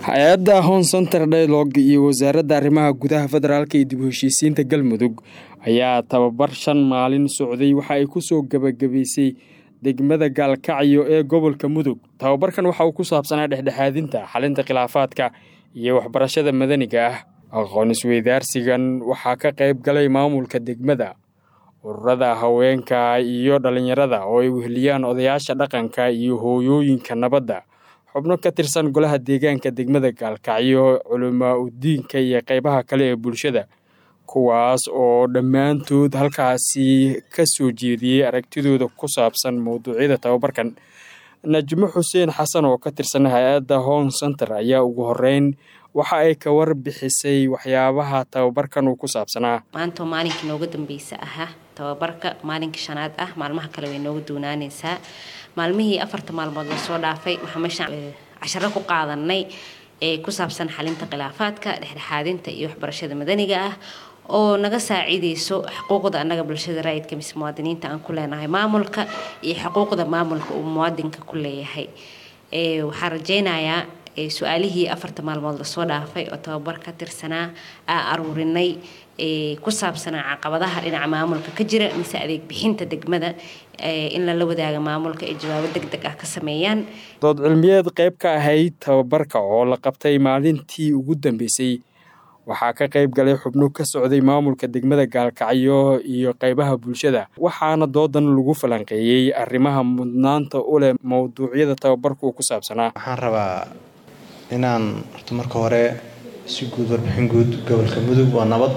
hay-adda hon center dialogue iyo wasaaradda arrimaha gudaha federaalka iyo dib u heshiisiinta galmudug ayaa tababar shan maalin socday waxa ay kusoo gebagabaysay degmada gaalkacyo ee gobolka mudug tababarkan waxa uu ku saabsanaa dhexdhexaadinta xalinta khilaafaadka iyo waxbarashada madaniga ah aqoon isweydaarsigan waxaa ka qayb galay maamulka degmada ururada haweenka iyo dhallinyarada oo ay weheliyaan odayaasha dhaqanka iyo hooyooyinka nabadda xubno ka tirsan golaha deegaanka degmada gaalkacyo culamaa udiinka iyo qaybaha kale ee bulshada kuwaas oo dhammaantood halkaasi ka soo jeediyey aragtidooda ku saabsan mowduucyada tababarkan najmo xuseen xasan oo ka tirsan hay-adda hon center ayaa ugu horeyn waxa ay ka warbixisay waxyaabaha tababarkan uu ku saabsanaa maanta maalinkii nooga dambeysa ahaa tababarka maalinka shanaad ah maalmaha kale way nooga doonaaneysaa maalmihii afarta maalmood lasoo dhaafay waxaa meeshaan casharo ku qaadanay ee ku saabsan xalinta khilaafaadka dhexdhexaadinta iyo waxbarashada madaniga ah oo naga saacideyso xuquuqda annaga bulshada raayidka mise muwaadiniinta aan ku leenahay maamulka iyo xuquuqda maamulka uu muwaadinka ku leeyahay waxaa rajeynayaa su-aalihii afarta maalmood lasoo dhaafay oo tababar ka tirsanaa aa aruurinay ku saabsanaa caqabadaha dhinaca maamulka ka jira mise adeeg bixinta degmada in lala wadaaga maamulka ay jawaabo deg deg ah ka sameeyaan dood cilmiyeed qayb ka ahayd tababarka oo la qabtay maalintii ugu dambeysay waxaa ka qayb galay xubno ka socday maamulka degmada gaalkacyo iyo qaybaha bulshada waxaana doodan lagu falanqeeyey arrimaha mudnaanta u leh mowduucyada tababarku ku saabsanaa waxaan rabaa inaan horta marka hore si guud warbixin guud gobolka mudug waa nabad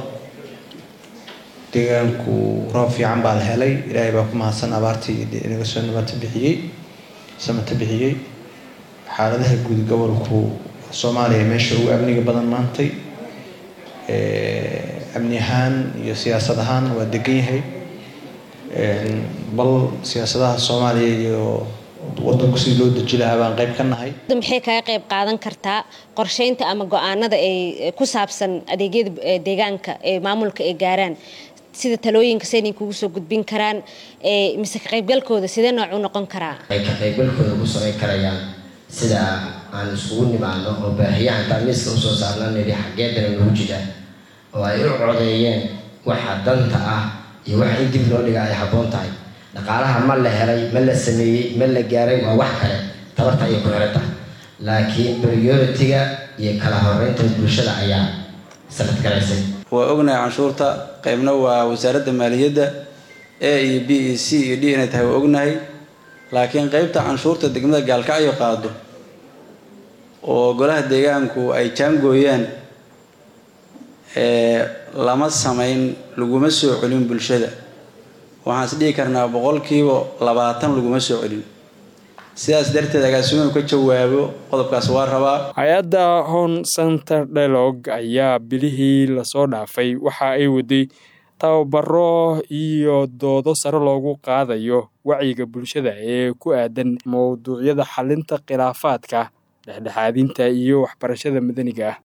deegaanku roob fiican baa la helay ilaahay baa ku mahadsan abaartii inaga soo nabata bixiyey samata bixiyey xaaladaha guud gobolku soomaaliya meesha ugu amniga badan maantay amni ahaan iyo siyaasad ahaan waa degan yahay bal siyaasadaha soomaaliya iyo wadanku sidii loo deji lahaa baan qayb ka nahay maxay kaga qayb qaadan kartaa qorsheynta ama go-aanada ay ku saabsan adeegyada deegaanka ee maamulka ay gaaraan sida talooyinka saynay kugu soo gudbin karaan mise ka qaybgalkooda sidee noocu noqon karaa ay ka qaybgalkooda ku samayn karayaan sida aan iskugu nimaano oo baahiyaha intaan miiska usoo saarna nidhi xaggeedana nagu jira oo ay u codeeyeen waxa danta ah iyo waxa in dib loo dhiga ay habboon tahay dhaqaalaha ma la helay ma la sameeyey ma la gaaray waa wax kale tabarta ayay ku xiran tahay laakiin priority-ga iyo kala horeynta bulshada ayaa sanad garaysay waa ognahay canshuurta qaybna waa wasaaradda maaliyadda a iyo b e c iyo d inay tahay waa ognahay laakiin qeybta canshuurta degmada gaalkacyo qaado oo golaha deegaanku ay jaangooyaan lama samayn laguma soo celin bulshada waxaan is dhihi karnaa boqolkiiba labaatan laguma soo celin sidaas darteed agaasimo inu ka jawaabo qodobkaas waa rabaa hay-adda hon center dialogue ayaa bilihii lasoo dhaafay waxa ay waday tababaro iyo doodo sare loogu qaadayo wacyiga bulshada ee ku aadan mowduucyada xalinta khilaafaadka dhexdhexaadinta iyo waxbarashada madaniga ah